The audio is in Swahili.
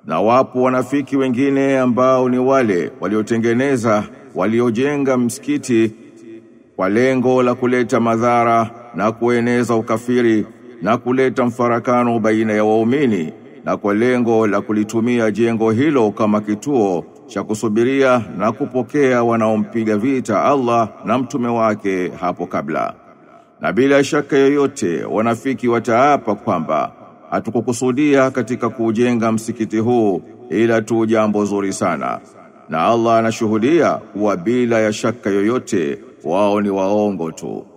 Na wapo wanafiki wengine ambao ni wale waliotengeneza waliojenga msikiti kwa lengo la kuleta madhara na kueneza ukafiri na kuleta mfarakano baina ya waumini na kwa lengo la kulitumia jengo hilo kama kituo cha kusubiria na kupokea wanaompiga vita Allah na mtume wake hapo kabla. Na bila shaka yoyote wanafiki wataapa kwamba hatukukusudia katika kujenga msikiti huu ila tu jambo zuri sana. Na Allah anashuhudia kuwa bila ya shaka yoyote wao ni waongo tu.